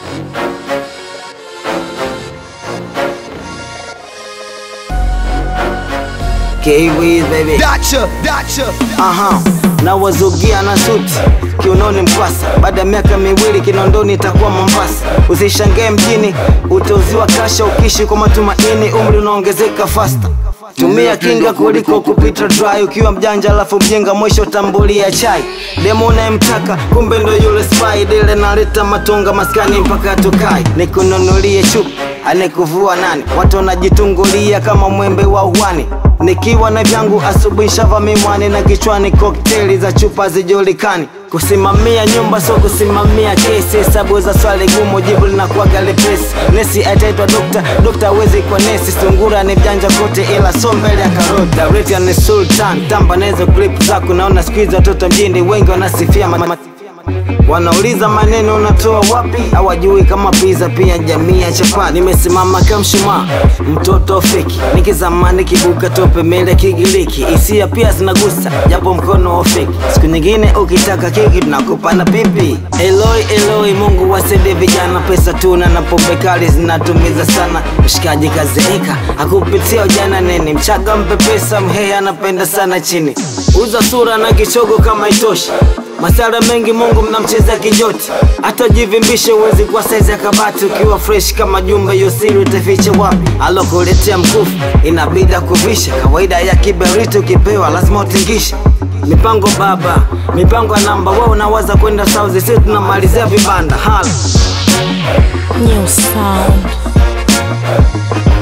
Kiwi baby Dacha, dacha. Aha, na wazugia na suti kiunoni mpasa, baada ya miaka miwili Kinondoni itakuwa Mombasa. Usishangae mjini utauziwa kasha, ukishi kwa matumaini, umri unaongezeka fasta. Tumia kinga kuliko kupita dry, ukiwa mjanja alafu mjinga, mwisho tambulia chai. Demo unayemtaka kumbe ndo yule spy, dile naleta matonga maskani mpaka tukai, nikununulie chupi anekuvua nani? Watu wanajitungulia kama mwembe wa uwani nikiwa na vyangu asubuhi shava mimwani na kichwani kokteli za chupa zijulikani kusimamia nyumba so kusimamia kesi hesabu za swali gumu jibu linakuwaga lepesi nesi ataitwa dokta dokta awezi kwa nesi sungura ni mjanja kote ila so mbele ya karoti Darita ni sultan tamba nahizo clip zako naona skuizi watoto mjini wengi wanasifia ma- ma- Wanauliza maneno unatoa wapi? Hawajui kama pizza pia jamii ya chapati. Nimesimama kama mshumaa, mtoto feki, nikizamani kibuka tope mele kigiliki, hisia pia zinagusa japo mkono wa feki. Siku nyingine ukitaka keki tunakupa na pipi. Eloi Eloi, Mungu wasaidie vijana, pesa tuna na pombe kali zinatumiza sana. Mshikaji kazeeka akupitia ujana neni, mchaga mpe pesa, mhehe anapenda sana chini, uza sura na kichogo kama itoshi Masara mengi Mungu mnamcheza kijoti, hata jivimbishe uwezi kwa saizi ya kabati. Ukiwa fresh kama jumbe, hiyo siri utaficha wapi? Alokuletea mkufu inabidi kuvisha, kawaida ya kiberiti, ukipewa lazima utingishe. Mipango baba, mipango ya namba, wewe unawaza kwenda sauzi, sisi tunamalizia vibanda hala New sound.